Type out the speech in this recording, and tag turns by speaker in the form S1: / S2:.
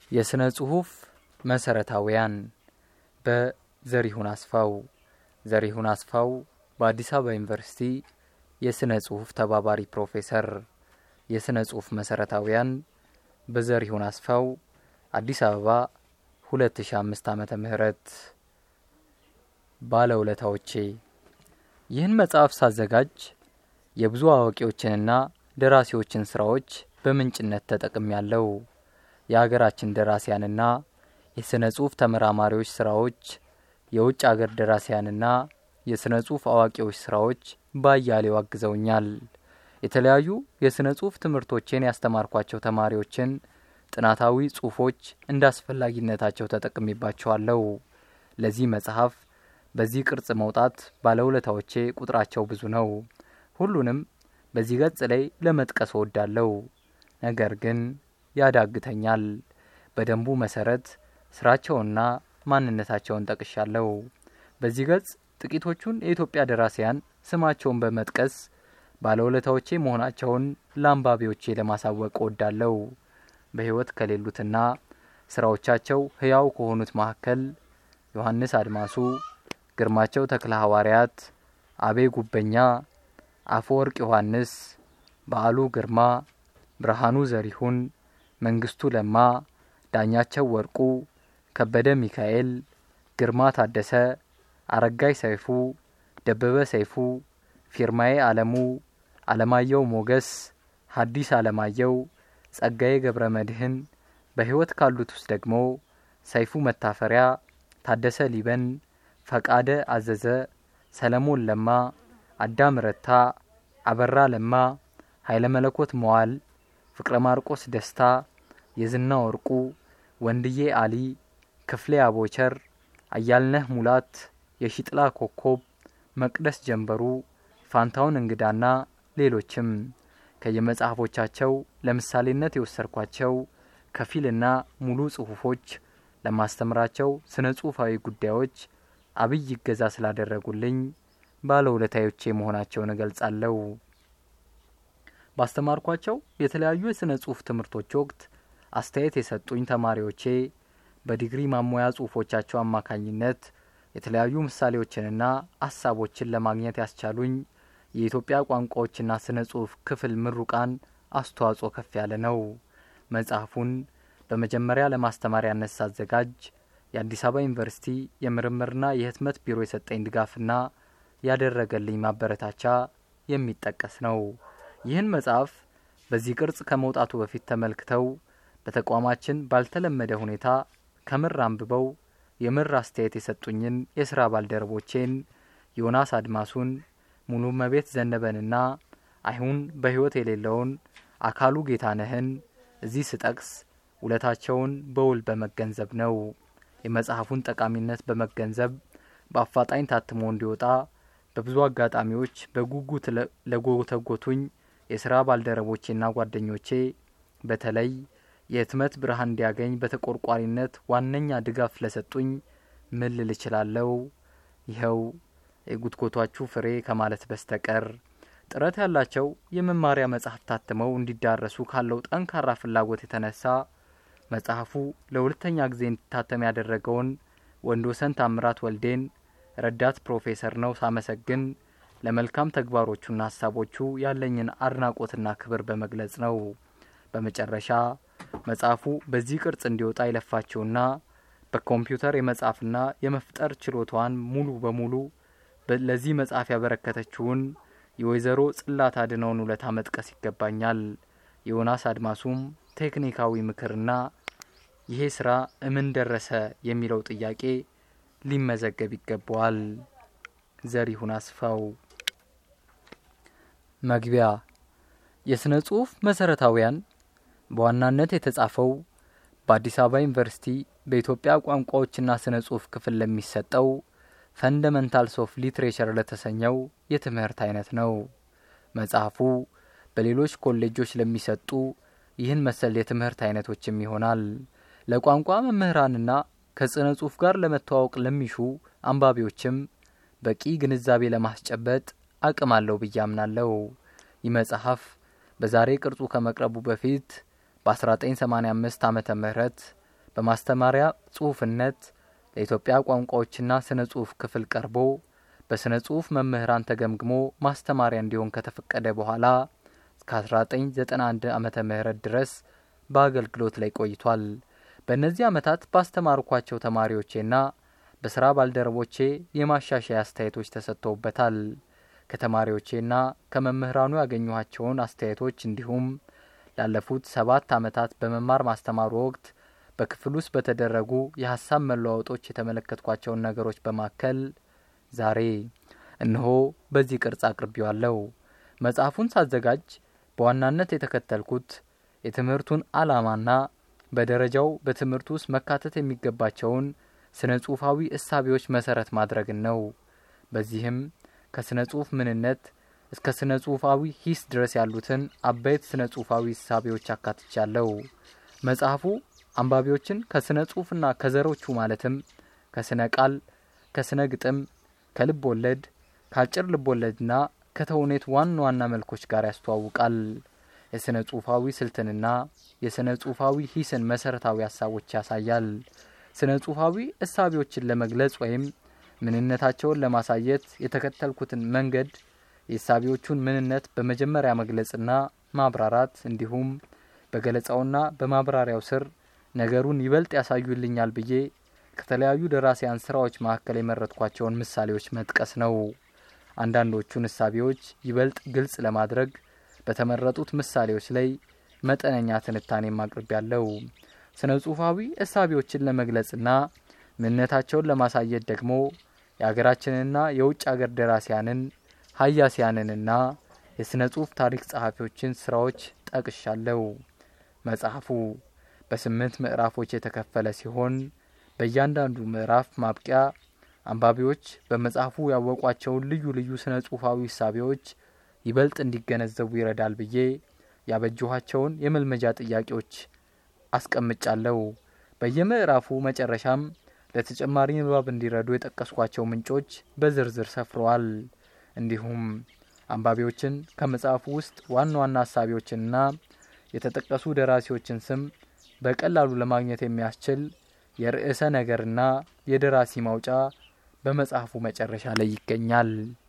S1: የሥነ ጽሑፍ መሠረታውያን በዘሪሁን አስፋው። ዘሪሁን አስፋው በአዲስ አበባ ዩኒቨርሲቲ የሥነ ጽሑፍ ተባባሪ ፕሮፌሰር። የሥነ ጽሑፍ መሠረታውያን በዘሪሁን አስፋው አዲስ አበባ 2005 ዓመተ ምህረት ባለውለታዎቼ ይህን መጽሐፍ ሳዘጋጅ የብዙ አዋቂዎችንና ደራሲዎችን ስራዎች በምንጭነት ተጠቅም ያለው የሀገራችን ደራሲያንና የሥነ ጽሑፍ ተመራማሪዎች ስራዎች፣ የውጭ አገር ደራሲያንና የሥነ ጽሑፍ አዋቂዎች ስራዎች ባያሌው አግዘውኛል። የተለያዩ የሥነ ጽሑፍ ትምህርቶቼን ያስተማርኳቸው ተማሪዎችን ጥናታዊ ጽሑፎች እንደ አስፈላጊነታቸው ተጠቅሜባቸዋለሁ። ለዚህ መጽሐፍ በዚህ ቅርጽ መውጣት ባለውለታዎቼ ቁጥራቸው ብዙ ነው። ሁሉንም በዚህ ገጽ ላይ ለመጥቀስ እወዳለሁ። ነገር ግን ያዳግተኛል። በደንቡ መሰረት ስራቸውና ማንነታቸውን ጠቅሻለሁ። በዚህ ገጽ ጥቂቶቹን የኢትዮጵያ ደራሲያን ስማቸውን በመጥቀስ ባለውለታዎቼ መሆናቸውን ለአንባቢዎቼ ለማሳወቅ እወዳለሁ። በሕይወት ከሌሉትና ስራዎቻቸው ሕያው ከሆኑት መካከል ዮሐንስ አድማሱ፣ ግርማቸው ተክለ ሐዋርያት፣ አቤ ጉበኛ፣ አፈወርቅ ዮሐንስ፣ በዓሉ ግርማ፣ ብርሃኑ ዘሪሁን፣ መንግስቱ ለማ፣ ዳኛቸው ወርቁ፣ ከበደ ሚካኤል፣ ግርማ ታደሰ፣ አረጋይ ሰይፉ፣ ደበበ ሰይፉ፣ ፊርማዬ አለሙ፣ አለማየሁ ሞገስ፣ ሀዲስ አለማየሁ፣ ጸጋዬ ገብረ መድህን፣ በሕይወት ካሉት ውስጥ ደግሞ ሰይፉ መታፈሪያ፣ ታደሰ ሊበን፣ ፈቃደ አዘዘ፣ ሰለሞን ለማ፣ አዳም ረታ፣ አበራ ለማ፣ ኃይለ መለኮት መዋል፣ ፍቅረ ማርቆስ ደስታ፣ የዝና ወርቁ፣ ወንድዬ አሊ፣ ክፍሌ አቦቸር፣ አያልነህ ሙላት፣ የሺጥላ ኮኮብ፣ መቅደስ ጀንበሩ፣ ፋንታውን እንግዳና ሌሎችም ከየመጽሐፎቻቸው ለምሳሌነት የወሰድኳቸው ከፊልና ሙሉ ጽሑፎች ለማስተምራቸው ስነ ጽሑፋዊ ጉዳዮች አብይ ይገዛ ስላደረጉልኝ ባለውለታዮቼ መሆናቸውን እገልጻለሁ። ባስተማርኳቸው የተለያዩ የሥነ ጽሑፍ ትምህርቶች ወቅት አስተያየት የሰጡኝ ተማሪዎቼ በዲግሪ ማሞያ ጽሑፎቻቸው አማካኝነት የተለያዩ ምሳሌዎችንና ሀሳቦችን ለማግኘት ያስቻሉኝ የኢትዮጵያ ቋንቋዎችና ስነ ጽሑፍ ክፍል ምሩቃን አስተዋጽኦ ከፍ ያለ ነው። መጽሐፉን በመጀመሪያ ለማስተማሪያነት ሳዘጋጅ የአዲስ አበባ ዩኒቨርሲቲ የምርምርና የህትመት ቢሮ የሰጠኝ ድጋፍና ያደረገልኝ ማበረታቻ የሚጠቀስ ነው። ይህን መጽሐፍ በዚህ ቅርጽ ከመውጣቱ በፊት ተመልክተው በተቋማችን ባልተለመደ ሁኔታ ከምር አንብበው የምር አስተያየት የሰጡኝን የስራ ባልደረቦቼን ዮናስ አድማሱን፣ ሙሉ መቤት ዘነበንና አይሁን በሕይወት የሌለውን አካሉ ጌታነህን እዚህ ስጠቅስ ውለታቸውን በውል በመገንዘብ ነው። የመጽሐፉን ጠቃሚነት በመገንዘብ በአፋጣኝ ታትሞ እንዲወጣ በብዙ አጋጣሚዎች በጉጉት ለጎተጎቱኝ የስራ ባልደረቦቼና ጓደኞቼ በተለይ የህትመት ብርሃን እንዲያገኝ በተቆርቋሪነት ዋነኛ ድጋፍ ለሰጡኝ ምን ልል እችላለሁ? ይኸው የጉትጎቷችሁ ፍሬ ከማለት በስተቀር ጥረት ያላቸው የመማሪያ መጽሐፍ ታትመው እንዲዳረሱ ካለው ጠንካራ ፍላጎት የተነሳ መጽሐፉ ለሁለተኛ ጊዜ እንዲታተም ያደረገውን ወንድወሰን ታምራት ወልዴን ረዳት ፕሮፌሰር ነው ሳመሰግን ለመልካም ተግባሮቹና ሀሳቦቹ ያለኝን አድናቆትና ክብር በመግለጽ ነው። በመጨረሻ መጽሐፉ በዚህ ቅርጽ እንዲወጣ የለፋችውና በኮምፒውተር የመጻፍና የመፍጠር ችሎታዋን ሙሉ በሙሉ ለዚህ መጽሐፍ ያበረከተችውን የወይዘሮ ጽላት አድነውን ውለታ መጥቀስ ይገባኛል። የዮናስ አድማሱም ቴክኒካዊ ምክርና ይሄ ስራ እምን ደረሰ የሚለው ጥያቄ ሊመዘገብ ይገባዋል። ዘሪሁን አስፋው። መግቢያ የሥነ ጽሑፍ መሠረታውያን በዋናነት የተጻፈው በአዲስ አበባ ዩኒቨርሲቲ በኢትዮጵያ ቋንቋዎችና ስነ ጽሑፍ ክፍል ለሚሰጠው ፈንደመንታልስ ኦፍ ሊትሬቸር ለተሰኘው የትምህርት አይነት ነው። መጽሐፉ በሌሎች ኮሌጆች ለሚሰጡ ይህን መሰል የትምህርት አይነቶችም ይሆናል። ለቋንቋ መምህራንና ከስነ ጽሑፍ ጋር ለመተዋወቅ ለሚሹ አንባቢዎችም በቂ ግንዛቤ ለማስጨበጥ አቅም አለው ብዬ አምናለሁ። ይህ መጽሐፍ በዛሬ ቅርጹ ከመቅረቡ በፊት በ1985 ዓመተ ምህረት በማስተማሪያ ጽሑፍነት ለኢትዮጵያ ቋንቋዎችና ስነ ጽሑፍ ክፍል ቀርቦ በስነ ጽሑፍ መምህራን ተገምግሞ ማስተማሪያ እንዲሆን ከተፈቀደ በኋላ እስከ 1991 ዓመተ ምህረት ድረስ በአገልግሎት ላይ ቆይቷል። በእነዚህ ዓመታት ባስተማርኳቸው ተማሪዎቼና በስራ ባልደረቦቼ የማሻሻያ አስተያየቶች ተሰጥተውበታል። ከተማሪዎቼና ከመምህራኑ ያገኘኋቸውን አስተያየቶች እንዲሁም ላለፉት ሰባት ዓመታት በመማር ማስተማሩ ወቅት በክፍል ውስጥ በተደረጉ የሀሳብ መለዋወጦች የተመለከትኳቸውን ነገሮች በማከል ዛሬ እነሆ በዚህ ቅርጽ አቅርቤዋለሁ። መጽሐፉን ሳዘጋጅ በዋናነት የተከተልኩት የትምህርቱን ዓላማና በደረጃው በትምህርቱ ውስጥ መካተት የሚገባቸውን ስነ ጽሑፋዊ እሳቤዎች መሰረት ማድረግን ነው። በዚህም ከስነ ጽሑፍ ምንነት እስከ ስነ ጽሑፋዊ ሂስ ድረስ ያሉትን አበይት ስነ ጽሑፋዊ እሳቤዎች አካትቻለሁ። መጽሐፉ አንባቢዎችን ከስነ ጽሑፍና ከዘሮቹ ማለትም ከስነ ቃል፣ ከስነ ግጥም፣ ከልብ ወለድ፣ ከአጭር ልብ ወለድና ከተውኔት ዋና ዋና መልኮች ጋር ያስተዋውቃል። የስነ ጽሑፋዊ ስልትንና የስነ ጽሑፋዊ ሂስን መሰረታዊ ሀሳቦች ያሳያል። ስነ ጽሑፋዊ እሳቤዎችን ለመግለጽ ወይም ምንነታቸውን ለማሳየት የተከተልኩትን መንገድ የእሳቤዎቹን ምንነት በመጀመሪያ መግለጽና ማብራራት እንዲሁም በገለጻውና በማብራሪያው ስር ነገሩን ይበልጥ ያሳዩልኛል ብዬ ከተለያዩ ደራሲያን ስራዎች መካከል የመረጥኳቸውን ምሳሌዎች መጥቀስ ነው። አንዳንዶቹን እሳቤዎች ይበልጥ ግልጽ ለማድረግ በተመረጡት ምሳሌዎች ላይ መጠነኛ ትንታኔም አቅርቤያለሁ። ስነ ጽሑፋዊ እሳቤዎችን ለመግለጽና ምንነታቸውን ለማሳየት ደግሞ የሀገራችንና የውጭ አገር ደራሲያንን ሀያሲያንንና የሥነ ጽሑፍ ታሪክ ጸሐፊዎችን ስራዎች ጠቅሻለሁ። መጽሐፉ በስምንት ምዕራፎች የተከፈለ ሲሆን በእያንዳንዱ ምዕራፍ ማብቂያ አንባቢዎች በመጽሐፉ ያወቋቸውን ልዩ ልዩ ስነ ጽሑፋዊ እሳቤዎች ይበልጥ እንዲገነዘቡ ይረዳል ብዬ ያበጀኋቸውን የመልመጃ ጥያቄዎች አስቀምጫለሁ። በየምዕራፉ መጨረሻም ለተጨማሪ ንባብ እንዲረዱ የጠቀስኳቸው ምንጮች በዝርዝር ሰፍረዋል። እንዲሁም አንባቢዎችን ከመጽሐፉ ውስጥ ዋና ዋና ሀሳቢዎችንና የተጠቀሱ ደራሲዎችን ስም በቀላሉ ለማግኘት የሚያስችል የርዕሰ ነገርና የደራሲ ማውጫ በመጽሐፉ መጨረሻ ላይ ይገኛል።